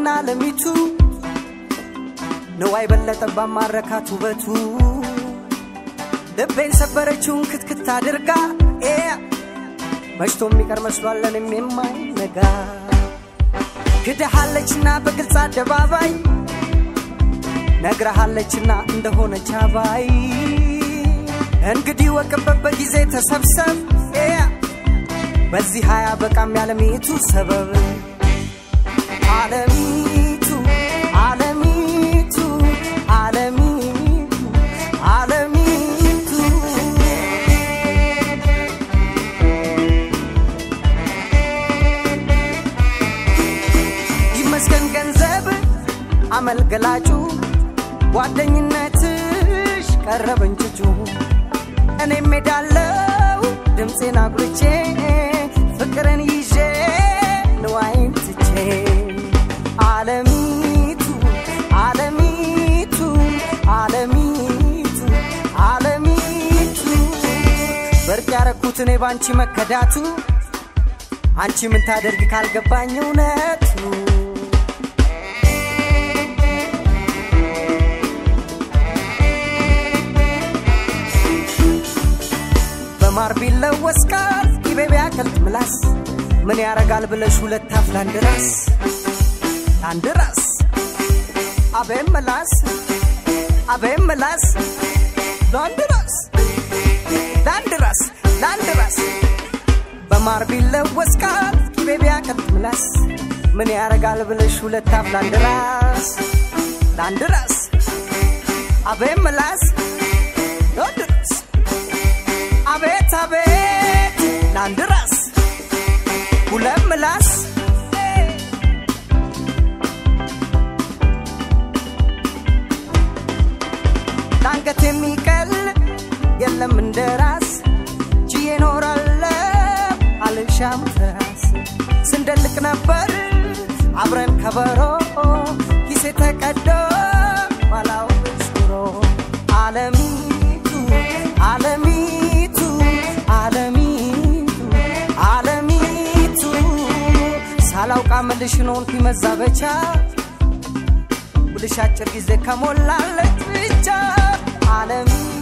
አለሚቱ ንዋይ በለጠ ባማረካት ውበቱ ልቤን ሰበረችውን ክትክት አድርጋ ኤ መሽቶ የሚቀር መስሏል ለኔም የማይነጋ ክድሃለችና በግልጽ አደባባይ ነግረሃለችና እንደሆነች አባይ እንግዲህ ወቅበት በጊዜ ተሰብሰብ ኤ በዚህ ሀያ በቃም ያለሚቱ ሰበብ አለሚቱ አለሚቱ አለሚቱ አለሚቱ ይመስገን ገንዘብ አመልገላጩ ጓደኝነትሽ ቀረበኝ ጭጩ እኔም ሄዳለው ድምፄን አጉልቼ ፍቅርን ይዤ ንዋይን ትቼ አለሚቱ አለሚቱ አለሚቱ አለሚቱ በርቅ ያረኩት እኔ ባንቺ መከዳቱ አንቺ ምን ታደርግ ካልገባኝ እውነቱ በማር ቢለወስ ቃል ቂቤ ቢያቀልጥ ምላስ ምን ያረጋል ብለሽ ሁለት አፍ ለአንድ ራስ ለአንድ ራስ አቤም ምላስ አቤም ምላስ ለአንድ ራስ ለአንድ ራስ ለአንድ ራስ በማር ቢለወስ ቃል ቂቤ ቢያቀልጥ ምላስ ምን ያረጋል ብለሽ ሁለት አፍ ለአንድ ራስ ለአንድ ራስ አቤም ምላስ ለአንድ ራስ አቤት አቤት ለአንድ ራስ ሁለት ምላስ ለአንገት የሚቀል የለም እንደ ራስ ችዬ እኖራለሁ አልሻም ትራስ ስንደልቅ ነበር አብረን ከበሮ ኪሴ ተቀዶ ባላው ኑሮ አለሚቱ አለሚቱ አለሚቱ አለሚቱ ሳላውቃ መልሽን ሆንኩኝ መዛበቻ ውልሽ አጭር ጊዜ ከሞላለች ብቻ አለሚቱ